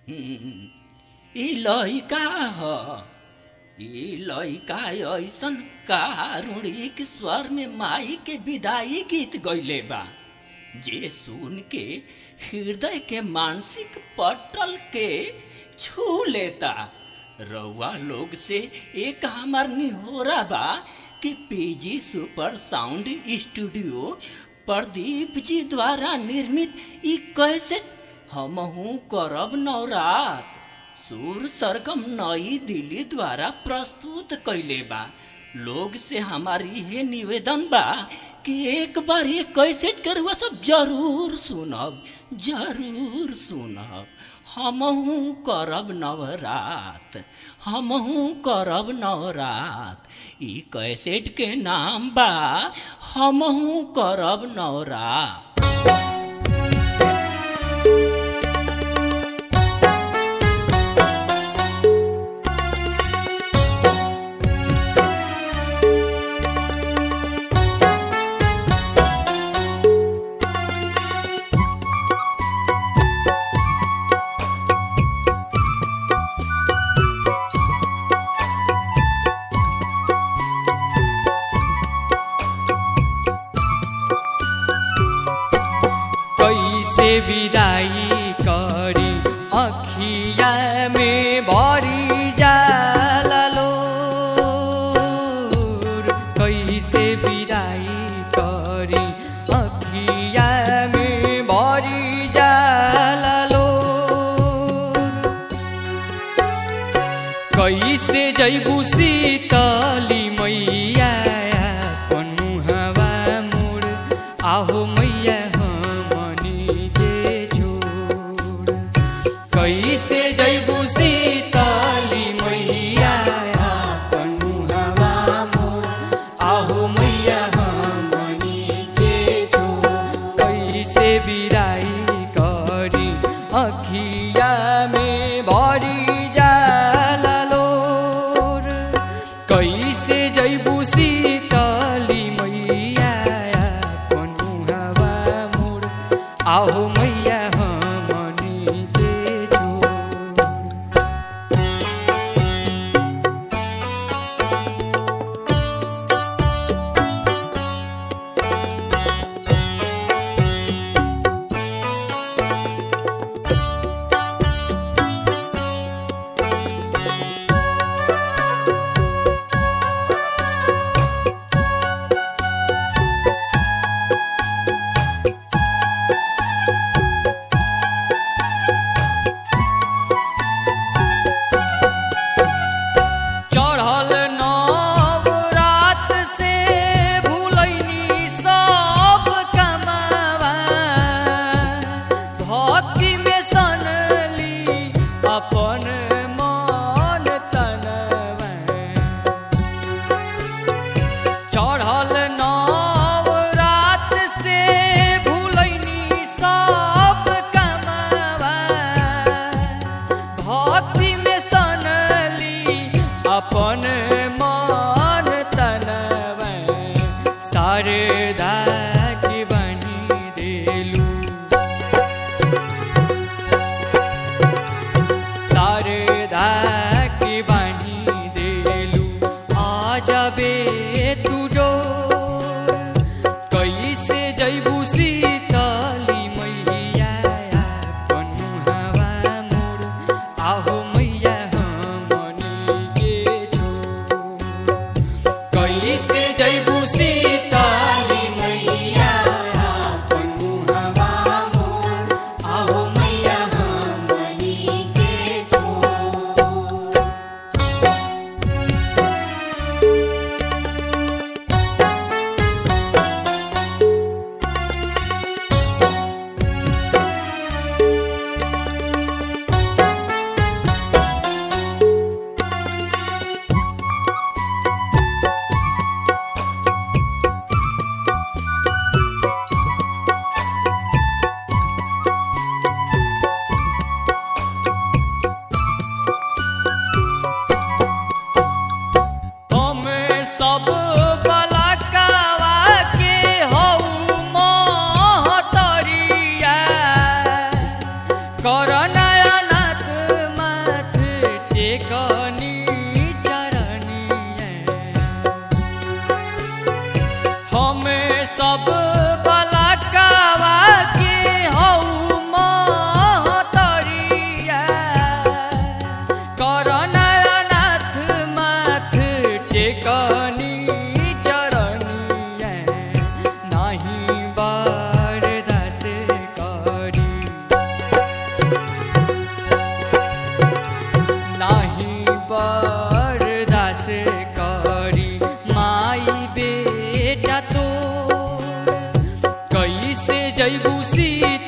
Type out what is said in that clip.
ई लइका ह ई लइका ऐसन कारुणिक स्वर में माई के विदाई गीत गइले बा जे सुन के हृदय के मानसिक पटल के छू लेता रउआ लोग से एक हमार निहोरा बा कि PG super sound studio Pradeep ji द्वारा निर्मित ई कैसेट हमहू करब नवरात सुर सरगम नई दिल्ली द्वारा प्रस्तुत कैले बा लोग से हमारी ये निवेदन बा कि एक बार ये कैसेट के रुआ सब जरूर सुनब जरूर सुनब हमहू करब नवरात हमहू करब नवरात ई कैसेट के नाम बा हमहू करब नवरात कैसे विदाई करी अखिया में भरी जाललो कैसे विदाई करी अखिया में भरी जाललो कैसे जैबू शीतली मैया पनुहवा मोर आहो मैया हमनी के छोड़ कैसे जैबू शीतली मैया पनुहवा मोर आहो मैया हमनी के छोड़ कैसे बिराई करी अखिया में भरी जाललोर कैसे जैबू शीतली मैया पनुहवा मोर आहो मैया हमनी के छोड़ जैबू सीताली